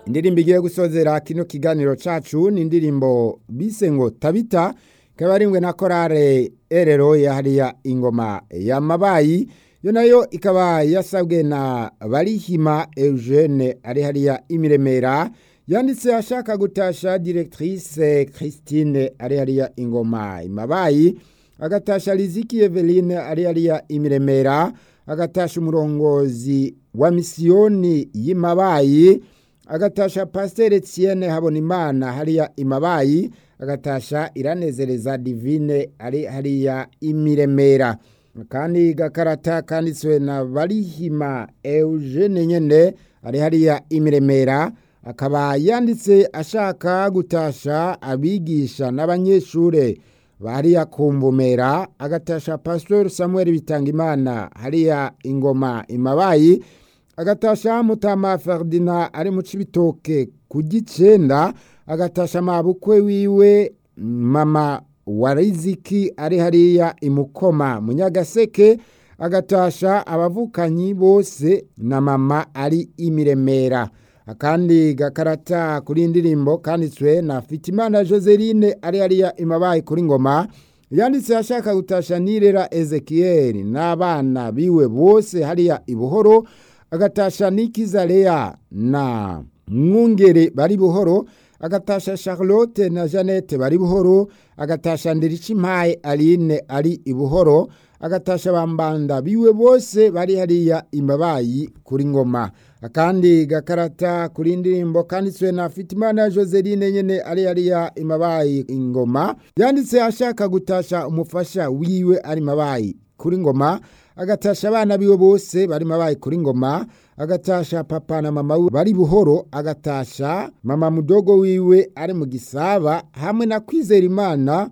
indirimbo igiye gusozera kino kiganiro cacu ni indirimbo bise ngo tabita ikaba arimwe na korale erero yahariya ingoma ya mabayi yo nayo ikaba yasabwe na barihima eugene ari hariya imiremera yanditse ashaka gutasha directrice christine ari hariya ingoma imabayi agatasha riziki eveline ari hariya imiremera agatasha umurongozi wa misiyoni y'imabayi agatasha pasiteri etienne habonimana hariya imabayi agatasha iranezereza divine ari hariya imiremera kandi gakarata kanditswe na barihima eugene nyene ari hariya imiremera akaba yanditse ashaka gutasha abigisha n'abanyeshure hariya kumbumera agatasha pastor samuel bitangimana hariya ingoma imabayi agatasha mutama ferdina ari mu cibitoke ku gicenda agatasha mabukwe wiwe mama wa riziki ari hariya imukoma munyagaseke agatasha abavukanyi bose na mama ari imiremera akandi gakarata kuri indirimbo kanditswe na fitimana joseline ari hariya imabaye kuri ngoma yanditse ashaka gutasha nirera ezekiyeli n'abana biwe bose hariya ibuhoro agatasha nikizaleya na mwungere bari buhoro agatasha charlotte na jeannette bari buhoro agatasha ndirikimpaye aline ari ibuhoro agatasha bambanda biwe bose bari hariya imbabayi kuri ngoma akandi gakarata kuri indirimbo kanditswe na fitimana joseline nyene ari hariya imabayi ingoma yanditse ashaka gutasha umufasha wiwe ari mabayi kuri ngoma agatasha abana biwe bose bari mabayi kuri ngoma agatasha papa na mama we bari buhoro agatasha mama mudogo wiwe ari mu gisaba hamwe na kwizera imana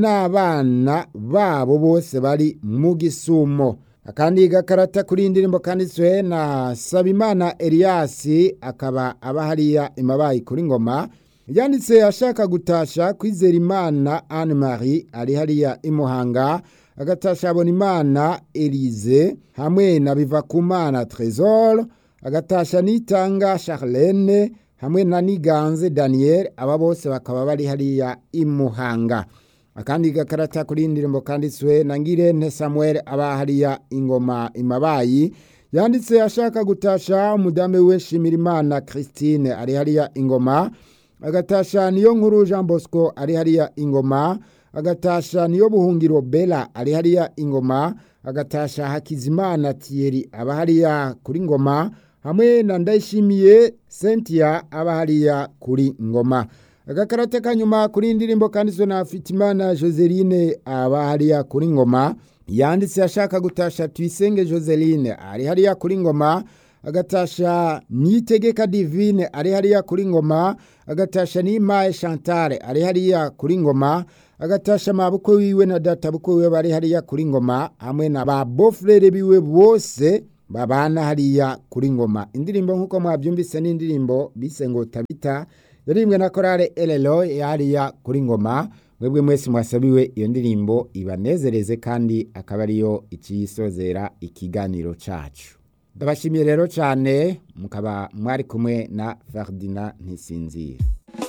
n'abana babo bose bari mu gisumo akandi gakarata kuri indirimbo kanditswe na sabimana eliyasi akaba aba hariya imabayi kuri ngoma yanditse ashaka gutasha kwizera imana anne marie ari hariya imuhanga agatasha abonimana elize hamwe na bivakumana tresor agatasha nitanga charlene hamwe na niganze daniel aba bose bakaba bari hariya imuhanga akandi gakarata kuri indirimbo kanditswe na ngirente samuel aba hariya ingoma imabayi yanditse ashaka gutasha umudamu we shimirimana christine ari hariya ingoma agatasha niyo nkuru jean bosco ari hariya ingoma agatasha niyo buhungiro bela ari hariya ingoma agatasha hakizimana thierry aba hariya kuri ngoma hamwe na ndayishimiye cynthia aba hariya kuri ngoma agakarate kanyuma kuri indirimbo kanditswe na fitimana joseline aba hariya kuri ngoma yanditse ashaka gutasha tuyisenge joseline ari hariya kuri ngoma agatasha nitegeka divine ari hariya kuri ngoma agatasha nimaye chantale ari hariya kuri ngoma agatasha mabukwe wiwe na data bukwe wiwe bari hariya kuri ngoma hamwe na ba bofrere biwe bose babana hariya kuri ngoma indirimbo nk'uko mwabyumvise n'indirimbo bise ngo tabita yarimbwe na korale elelo hariya kuri ngoma mwebwe mwese mwasabiwe iyo ndirimbo ibanezereze kandi akaba ariyo ikiyisozera ikiganiro cacu ndabashimiye rero cyane mukaba mwari kumwe na Ferdinand Ntisinzira